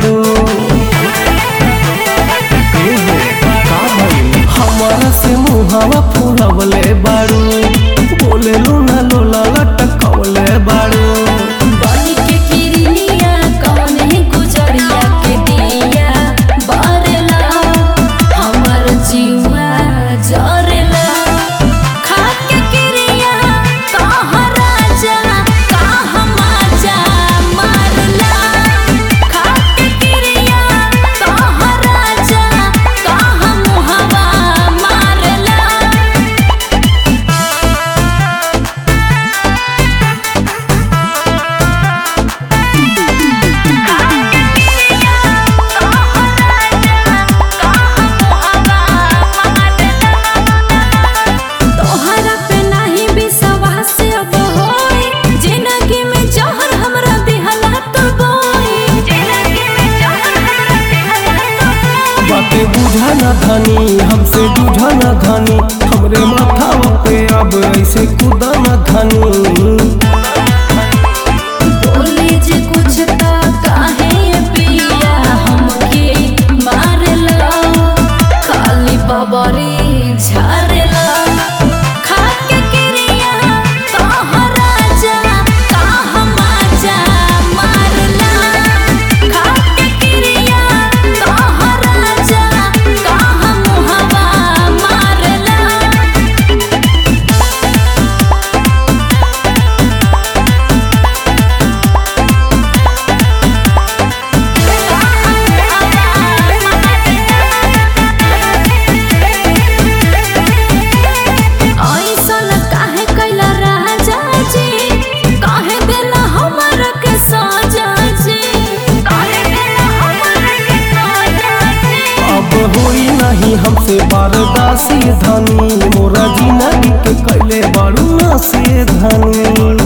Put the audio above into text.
बाड़ू हमारा से मुहावा फुलवले बाड़ू बोले लूना लोला लटकवले बाड़ू बनी के किरनिया कौन है गुजरिया के दिया बरला हमर जीवा जरला खा के किरिया कह राजा कह माजा मारला खा के किरिया कह राजा कह मुहवा मारला तोहरा पे नाही विश्वास अब होई जिंदगी में जहर हमरा दिहला तो बोई जिंदगी में जहर हमरा दिहला तो बोई बातें बुझा न धनी हमसे बुझा न धनी हमरे माथा पे अब ऐसे कूदा न धनी बोले जे कुछ ता काहे पिया हमके मारला खाली बबरी झारला खा के किरिया कह राजा कह माजा मारला खा के किरिया कह राजा कह मुहवा मारला ऐसन काहे कैला राजा जी काहे देला हमरा के सजा जी काहे देला हमरा के सजा जी अब होई नहीं हमसे बारदासी धनी मोरा जिंदगी के कैले बाड़ू ना से धनी